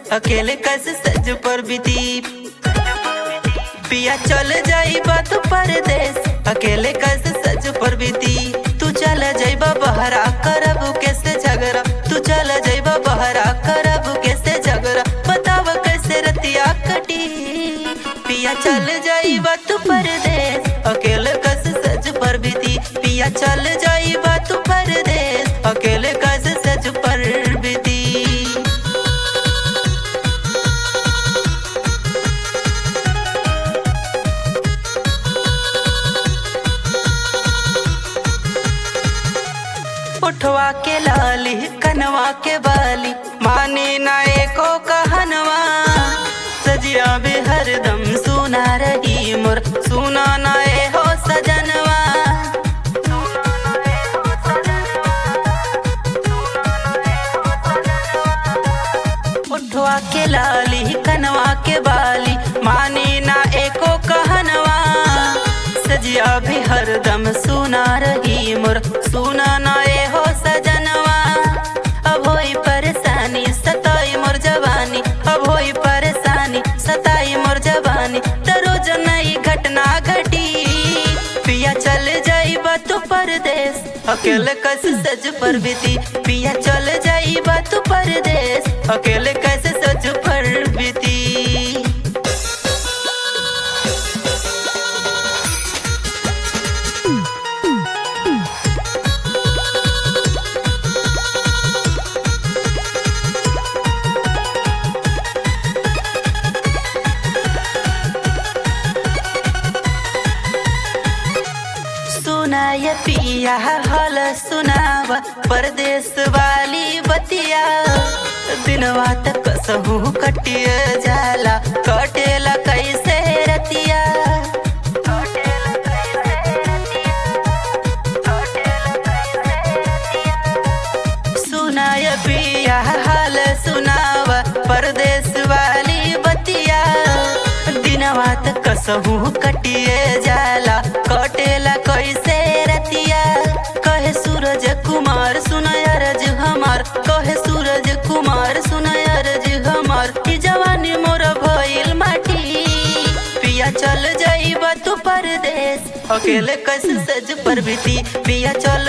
अकेले कैसे सज पर बीती पिया चल जाई बात परदेश अकेले कैसे सज पर बीती तू चल जाइबा बहरा करब कैसे झगड़ा तू चल जाइबा बहरा करब कैसे झगड़ा बताव कैसे रतिया कटी पिया चल जाइबा तू परदेश अकेले कैसे सज पर बीती पिया चल जाइबा तू परदेश अकेले कैसे सज पर बीती उठवा के लाली कनवा के बाली मानी ना एको कहनवा सजिया भी हरदम सुना रही मोर सुना ना ए हो सजनवा उठवा के लाली कनवा के बाली मानी ना एको कहनवा सजिया भी हरदम सुना रही मोर सुना ना ए हो सजनवा अब होई परेशानी सताई मोर जवानी अब होई परेशानी सताई मोर जवानी त रोज नई घटना घटी पिया चल जाई तू परदेश अकेले कैसे सज पर बीती पिया चल जाई तू परदेश अकेले कैसे सज पर बीती सुनाय पिया हल सुनावा परदेश वाली बतिया दिनवा तक कसहू कटिए जाला कटेला कैसे रतिया सुनाय पिया हाल सुनावा परदेश वाली बतिया दिनवा तक कसहू कटिए जाला कटेला कैसे रतिया कहे सूरज कुमार सुनय रज हमार कहे सूरज कुमार सुनय रज हमार ई जवानी मोर भइल माटी पिया चल जाइबा तू परदेश अकेले कैसे सज पर बीती पिया चल